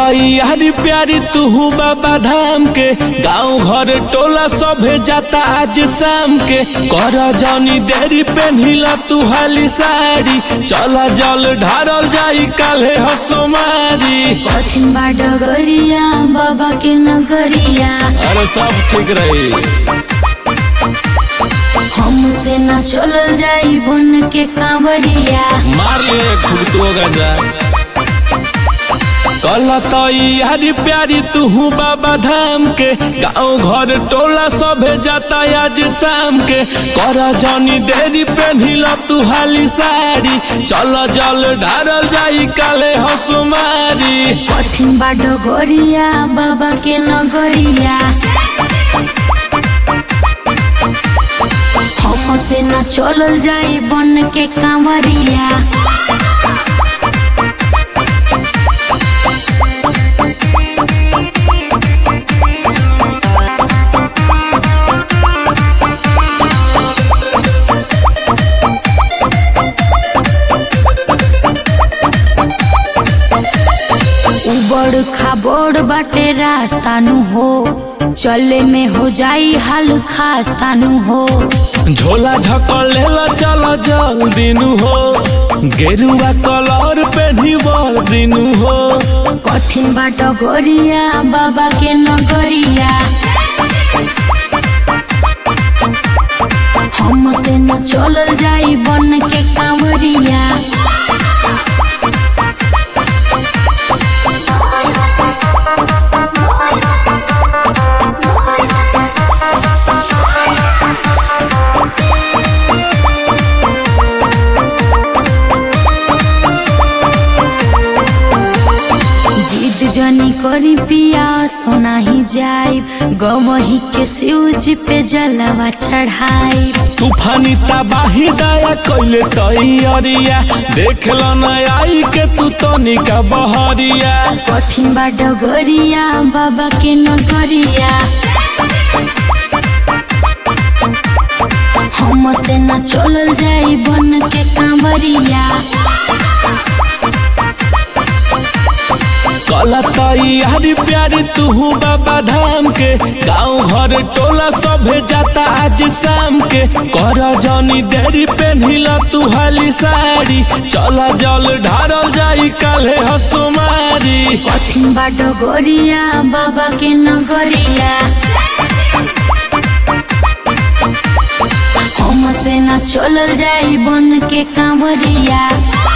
तैयारी प्यारी तू बाबा धाम के गाँव घर टोला सभे जाता आज शाम के कर जनी देरी पेन्हिला तू हाली साड़ी चला जल ढारल जाई काले हसोमारी कठिन बाट गरिया बाबा के नगरिया अरे सब ठीक रही हमसे न चलल जाई बन के कांवरिया मार ले खूब तो गंजा कल तैयारी प्यारी तू बाबा धाम के गाँव घर टोला सभे जाता आज शाम के कर जनी देरी पेन्हिला तू हाली साड़ी चल जल ढारल जाई काले हसुमारी कठिन बाट गरिया बाबा के नगरिया हमसे न चलल जाई बन के कांवरिया उबड़ खाबड़ बाटे रास्ता नु हो चले में हो जाई हाल खास्ता नु हो झोला झकल लेला चल जल्दी नु हो गेरुआ कलर पेन्ही बर दिनु हो कठिन बाट गरिया बाबा के नगरिया हमसे न चलल जाई बन के कांवरिया जिद जनी करी पिया सोना ही जाई गवही के शिवज पे जलवा चढ़ाई तूफानी तबाही दया कैले तैयारिया देख ल न आई के तू तनिका बहरिया कठिन बाट गरिया बाबा के नगरिया हमसे न चलल जाई बन के कांवरिया कल तैयारी प्यारी तू बाबा धाम के गाँव घर टोला सभे जाता आज शाम के कर जनी देरी पेन्हिला तू हाली साड़ी चला जल ढारल जाई काले हसुमारी कठिन बाट गरिया बाबा के नगरिया हमसे न चलल जाई बन के कांवरिया